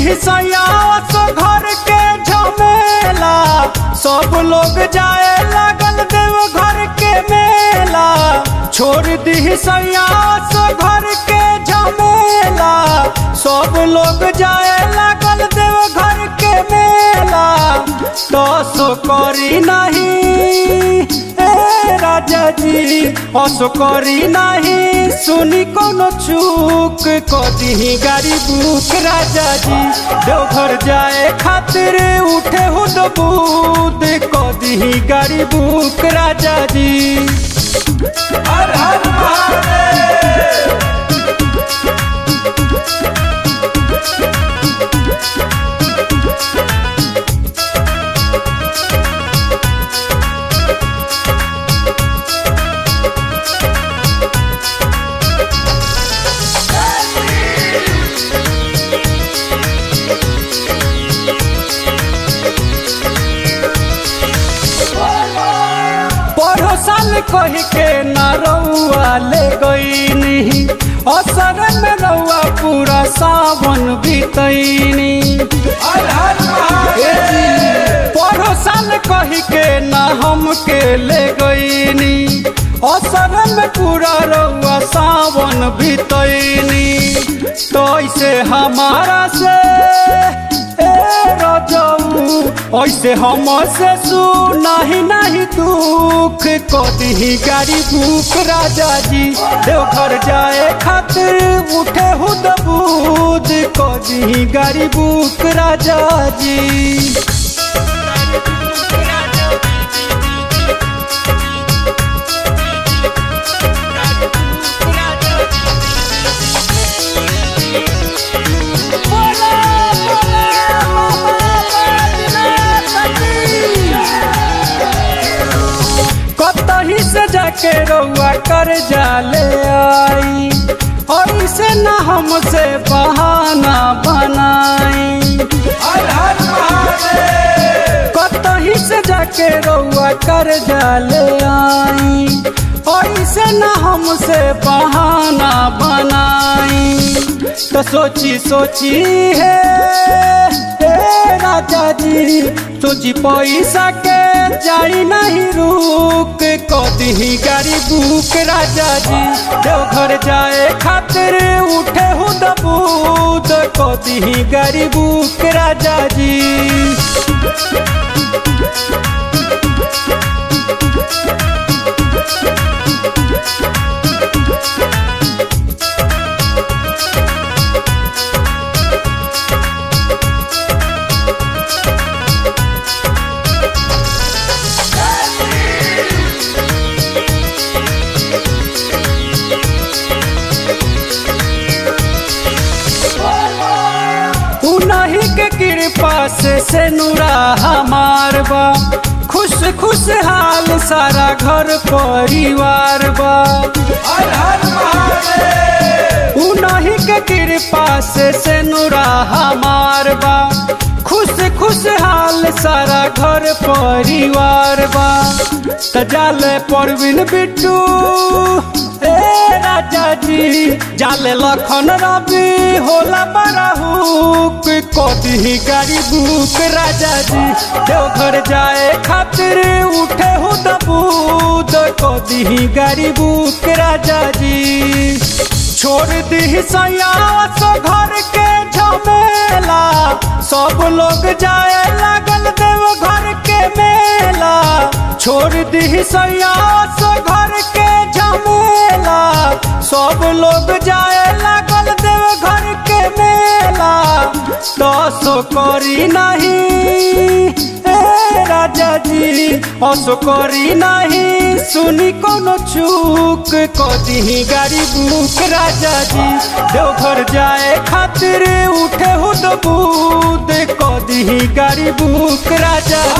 सयास घर के झमेला सब लोग जाए लागल देव घर के मेला छोड़ दी सयास घर के झमेला सब लोग जाए लागल देव घर के मेला तो करी नहीं ए राजा जी असो करी नहीं सुनी कोनो चूक कदी गाड़ी बुक राजा जी देवघर जाए खातिर उठे हो दूध कदी गाड़ी बुक राजा जी हर हर महादेव पढ़ो साल कह के न रउआ ले गईनी असर में रउआ पूरा सावन बीतैनी पढ़ो साल कह के न हमके ले गईनी असर में पूरा रउआ सावन बीतैनी तो ऐसे हमारा से ए रजऊ ऐसे हम से सुनाही नहीं दुख कदी गाड़ी बुक राजा जी देवघर जाए खातिर उठे हो दूध कदी गाड़ी बुक राजा जी कतही से जाके रउआ कर जाले आई और से न हमसे बहाना बनाई कतही से जाके रउआ कर जाले आई और से न हमसे बहाना बनाई तो सोची सोची है हे राजा जी सोची पैसा के जाई नहीं रुक कदी गाड़ी बुक राजा जी देवघर जाए खातिर उठे हो दूध कदी गाड़ी बुक राजा जी उन्हीं के कृपा से से नूरा हमार बा खुश खुश हाल सारा घर परिवार बा उन्हीं के कृपा से से नूरा हमार बा खुश खुश हाल सारा घर परिवार बा तजाल परवीन बिट्टू ए राजा जी जाले लखन रवि होला बड़ा हुक कदी गाड़ी बुक राजा जी देवघर जाए खातिर उठे हो दूध कदी गाड़ी बुक राजा जी छोड़ दी सयास घर के झमेला सब लोग जाए लागल देव घर के मेला छोड़ दी सयास घर के झमेला सब लोग जाए लागल देव घर के मेला दस करी नहीं ए राजा जी असो करी नहीं सुनी कोनो चूक कदी गाड़ी बुक राजा जी देवघर जाए खातिर उठे हो दूध कदी गाड़ी बुक राजा